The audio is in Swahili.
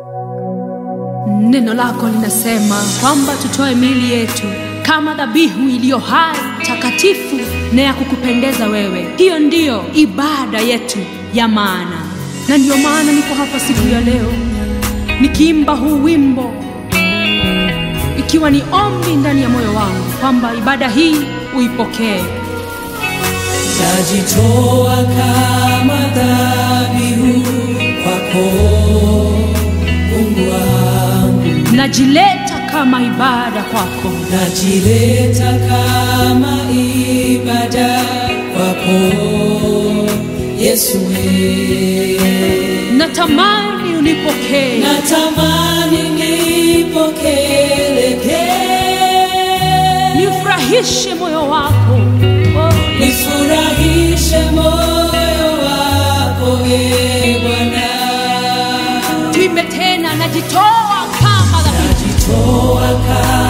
Neno lako linasema kwamba tutoe miili yetu kama dhabihu iliyo hai, takatifu na ya kukupendeza wewe. Hiyo ndiyo ibada yetu ya maana, na ndiyo maana niko hapa siku ya leo nikiimba huu wimbo, ikiwa ni ombi ndani ya moyo wangu kwamba ibada hii uipokee. Najitoa kama dhabihu kwako Mungu wangu, Najileta kama ibada kwako, najileta kama ibada kwako Yesu we. natamani unipokee. Natamani nipokee, nifurahishe moyo wako oh, nifurahishe moyo wako e Bwana. tuimbe tena, najitoa kama dhabihu Najitoa kama